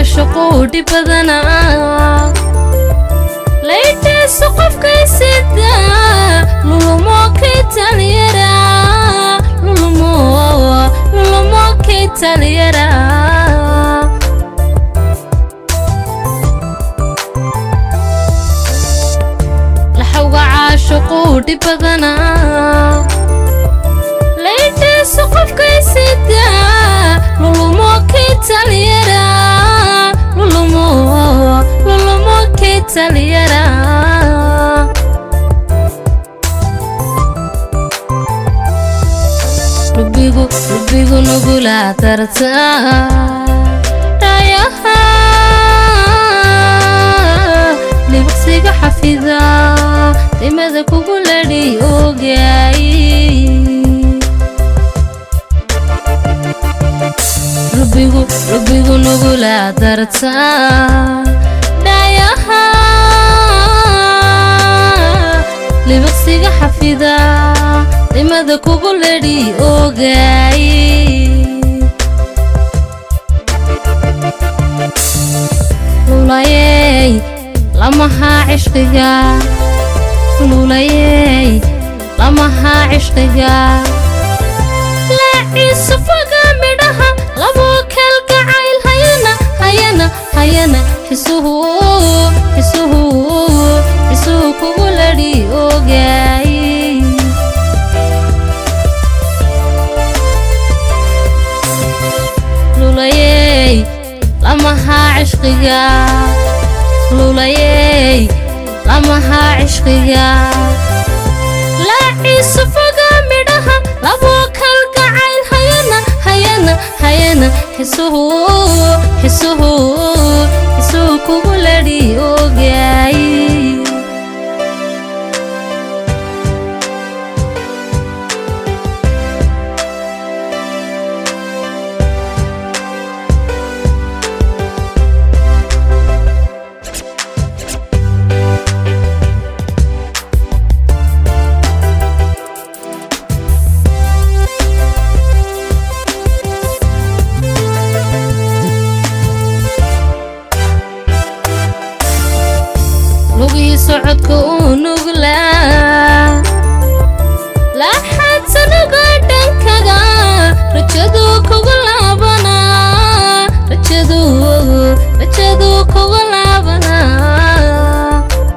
caashaquu dhib badanaa laytayso qofkay sida lulumo kay taliyara lulumo lulumo kay taliyara laxawga caashaquu dhib badanaa laytayso qofkay sida lulumo kay taliyara lulumo lulumo kay taliyara lubigu lubigu nugula darta dhayaha libaqsiga xafida dimada kugu ladhi ogaay lubigu lubigu nugula darta dhayaha libaqsiga xafida dimada kugu ladhi ogaay lulayey lamahaa cishqiga lulayey lamahaa cishqiga laaciisu foga midhaha labuu kalgacayl hayana hayana hayana xisuhu xisuhu xisuhu kugu ladhi ogaay lulayey lamahaa cishqiga lulayey lamahaa cishqiga laaciisu foga midhaha labuu kalgacayl hayana hayana hayana xisuhu xisuhu xisuhu kugu ladhi ogaay lugii socodka uu nuglaa laaxaadsanuga dhankaga rajadu kugu laabanaa rajadu rajadu kugu laabanaa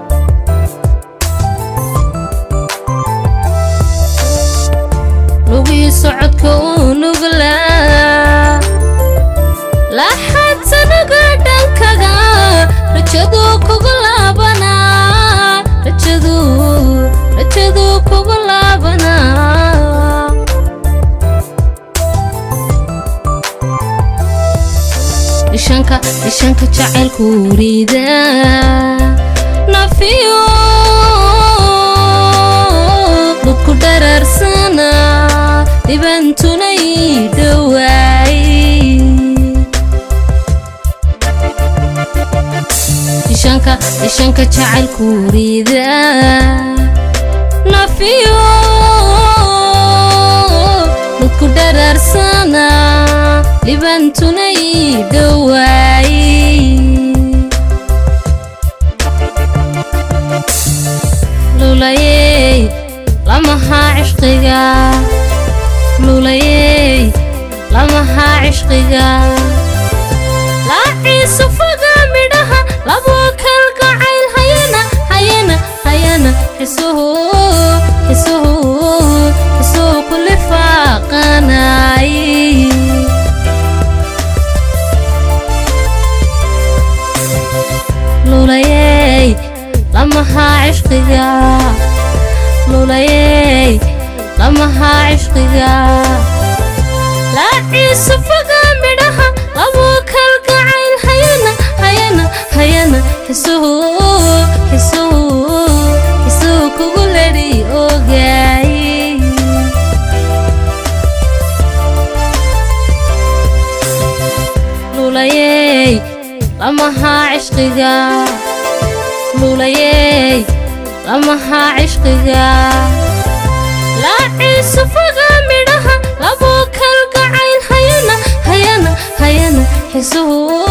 lugii socodka uu nuglaa laaxaadsanuga dhankaga rajadu kugu laabanaa rajadu rajadu kugu laabanaa dhishanka dhishanka jacaylku riida nafiyo dadku dharaarsana dhibantunay dhowaay dhishanka dhishanka jacaylku riida nafiyo dadku dharaarsana dhibantunay dhowaay lulayey lamahaa cishqiga lulayey lamahaa cishqiga laaciisu foga midhaha labuu kalgacayl hayana hayana hayana xisuhu xisuhu xisuhu kuli faaqanaay lulayey lamahaa cishqiga lulayey lamahaa cishqiga laaciisu foga midhaha labuu kalgacayl hayana hayana hayana xisuhu xisuhu xisuhu kugu ladhi ogaay lulayey lamahaa cishqiga lulayey lamahaa cishqiga laaciisu foga midhaha labuu kalgacayl hayana hayana hayana xisuhu